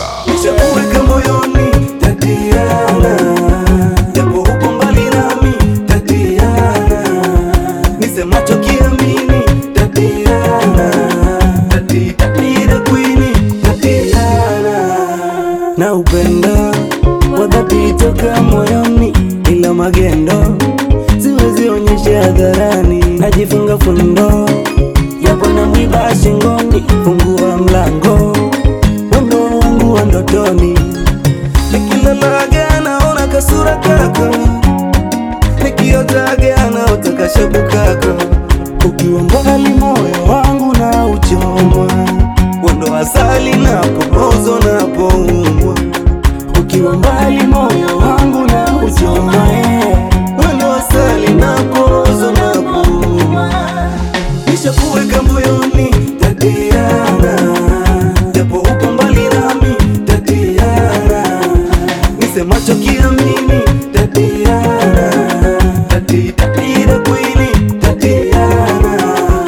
nishakuweka moyoni Tatiana, japo upo mbali nami Tatiana, nisemacho kiamini Tatiana, tati tati the queen Tatiana, na upendo wa dhati toka moyoni, ila magendo siwezi onyesha hadharani, najifunga fundo yapo na mwiba shingoni, fungua mlango wendo wangu wa ndotoni, nikilalaga naona kasura kako, nikiotaga naota kashabu kako, ukiwa mbali moyo wangu na uchoma, wendo asali napoozwa napoumwa, ukiwa mbali moyo wangu na uchoma, eh, wendo asali napoozwa napoumwa nishakuweka moyoni Tatiana, japo upo mbali nami Tatiana, nisemacho kiamini Tatiana, tati tati the queen Tatiana.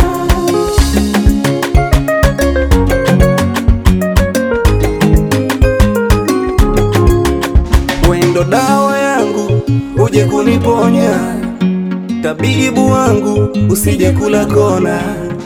Wendo dawa yangu uje kuniponya, tabibu wangu usije kula kona.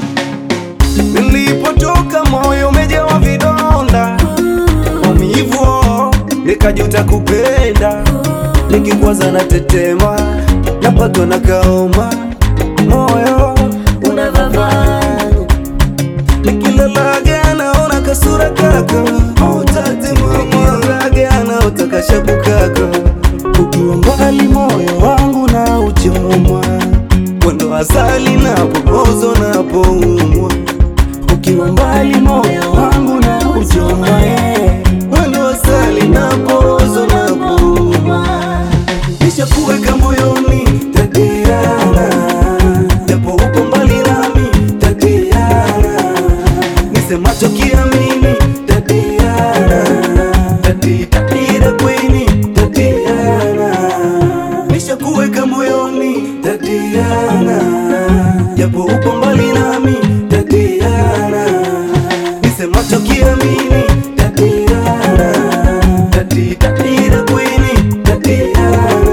Nilipotoka moyo umejawa vidonda, maumivu nikajuta kupenda, nikikwaza na tetema, napatwa na kaoma, moyo unavavanya nikilalaga naona kasura kako utatemamaraga naota kashabu kako ukiwa mbali moyo wangu na uchomwa wendo asali napoozwa napoumwa ukiwa mbali moyo wangu na uchomwa eh. wendo asali napoozwa napoumwa nishakuweka moyoni Tatiana, japo upo mbali nami Tatiana, nisemacho kiamini Tatiana, tati tati the queen Tatiana, nishakuweka moyoni Tatiana, japo upo mbali nami Tatiana, nisemacho kiamini Tatiana, tati tati the queen Tatiana.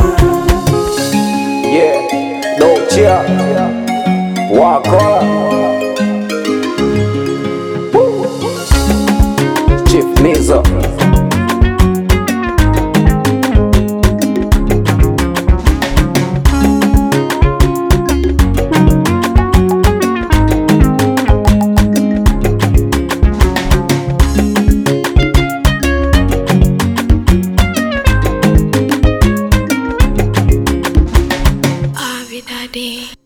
Yeah, no chia. Wakola. Woo. Chief Nizo. Avidade.